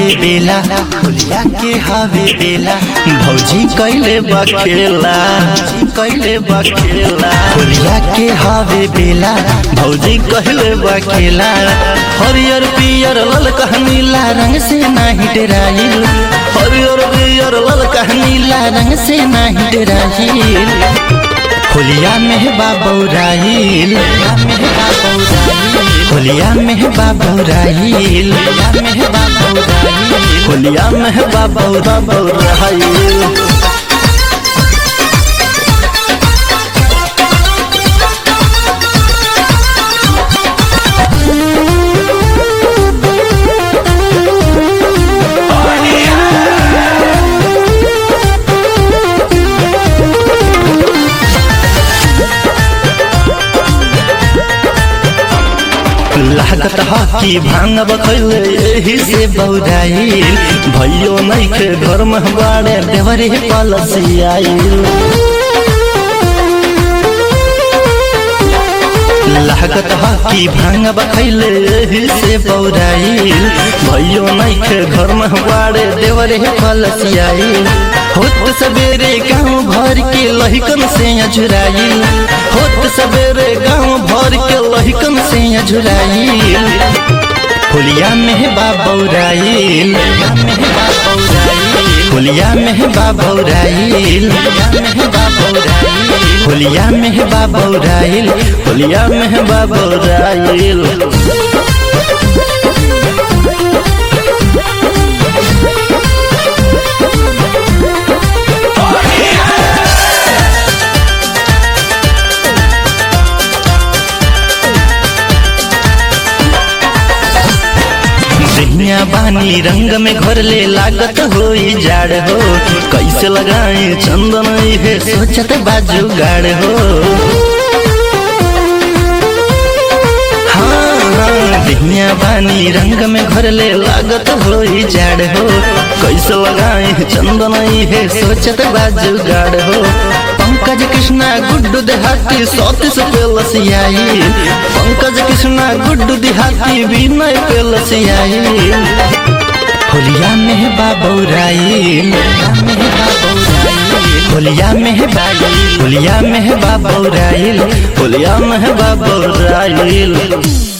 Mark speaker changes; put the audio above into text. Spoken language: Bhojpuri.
Speaker 1: बेला होलिया के हवे बेला भौजी कैले बखेला कैले बखेला होलिया के हवे बेला भौजी कहले बखेला हरियर पियर लल नीला रंग से नाही डराइल हरियर पियर लल नीला रंग से नाही डराइल होलिया में बाबौराइल होलिया में बाबौराइल होलिया में बाबौरा बौराइल लागत हकी भांग बखैले यही से बौराइल भैयो नैखे घर में बाड़े देवरे पलसियाइल लागत हकी भांग बखैले यही से बौराइल भैयो नैखे घर में बाड़े देवरे पलसियाइल होत सवेरे गांव भर के लहिकन से अझुराइल होत सवेरे गांव भर के लहिकन से अझुराइल होलिया में बाबौराइल होलिया में बाबौराइल होलिया में बाबौराइल होलिया में बाबौराइल जहिया बानी रंग में घर ले लागत हो जाड़ हो कैसे लगाए चंदन है सोचत बाजू गाड़ हो हाँ जहिया बानी रंग में घर ले लागत हो जाड़ हो कैसे लगाए चंदन है सोचत बाजू गाड़ हो पंकज कृष्णा गुड्डू देहाती सौतीस पे लसियाई पंकज कृष्णा गुड्डू देहाती विनय पे लसियाई होलिया में बाबौराइल होलिया में बाई होलिया में बाबौराइल होलिया में बाबौराइल